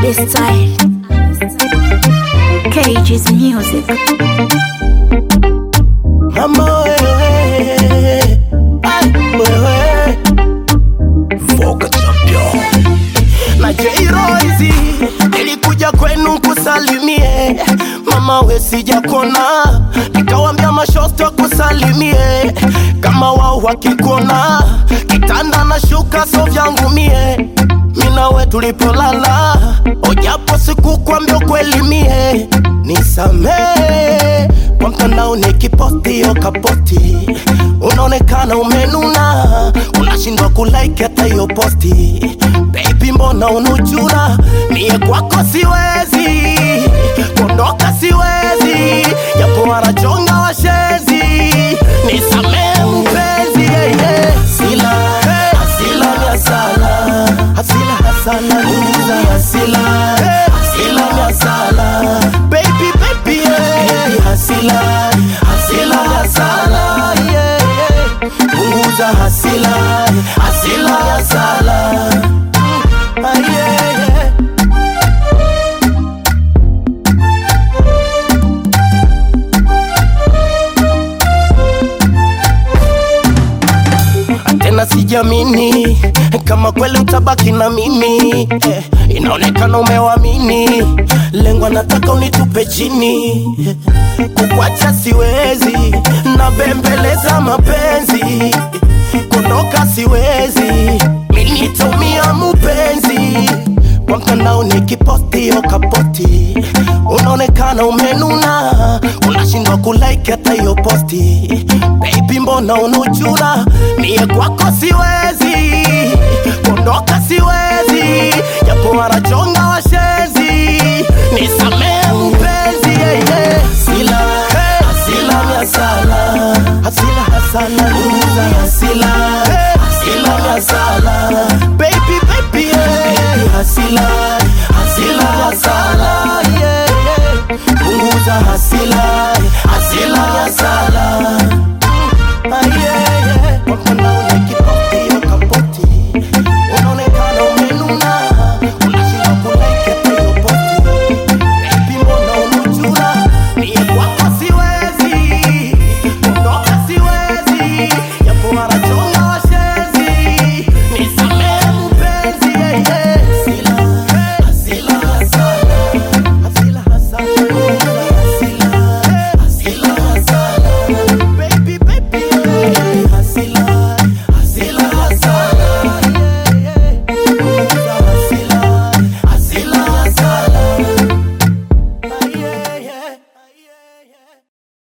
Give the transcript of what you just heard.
this style. Cage's music. Mama wewe, ai wewe, Vogue champion na J-Royce, nilikuja kwenu kusalimie mama we sijakona, nikawambia mashosto kusalimie kama wao wakikona, kitanda na shuka so vyangu mie mina we tulipolala, ojapo sikukwambia kweli mie nisamee kwa mtandao nikiposti yo kapoti, unaonekana umenuna, unashindwa kulike hata hiyo posti. Baby, mbona unuchuna? Mie kwako siwezi kuondoka, siwezi japo wanachonga washezi, nisamee mpenzi yeah, yeah. Sila, hasila ni hasala, hasila hasala, niuza hasila, hasila ni hasala, baby baby yeah. Hasila, hasila ni hasala, yeah, yeah. Punguza hasila, hasila ni hasala, Mm, ah, yeah, yeah. tena sijamini kama kweli utabaki na mimi eh, inaonekana umewamini lengo nataka unitupe chini eh, kukwacha siwezi na bembeleza mapenzi kuondoka siwezi minitumia mupenzi kwa mtandao nikiposti yo kapoti unaonekana umenuna unashindwa kulike hata hiyo posti baby mbona unuchuna mie kwako siwezi kuondoka siwezi japo wanachonga washezi nisamee mpenzi yeah, yeah. Sila, hasila ni hasala hasila hasala niuza hasila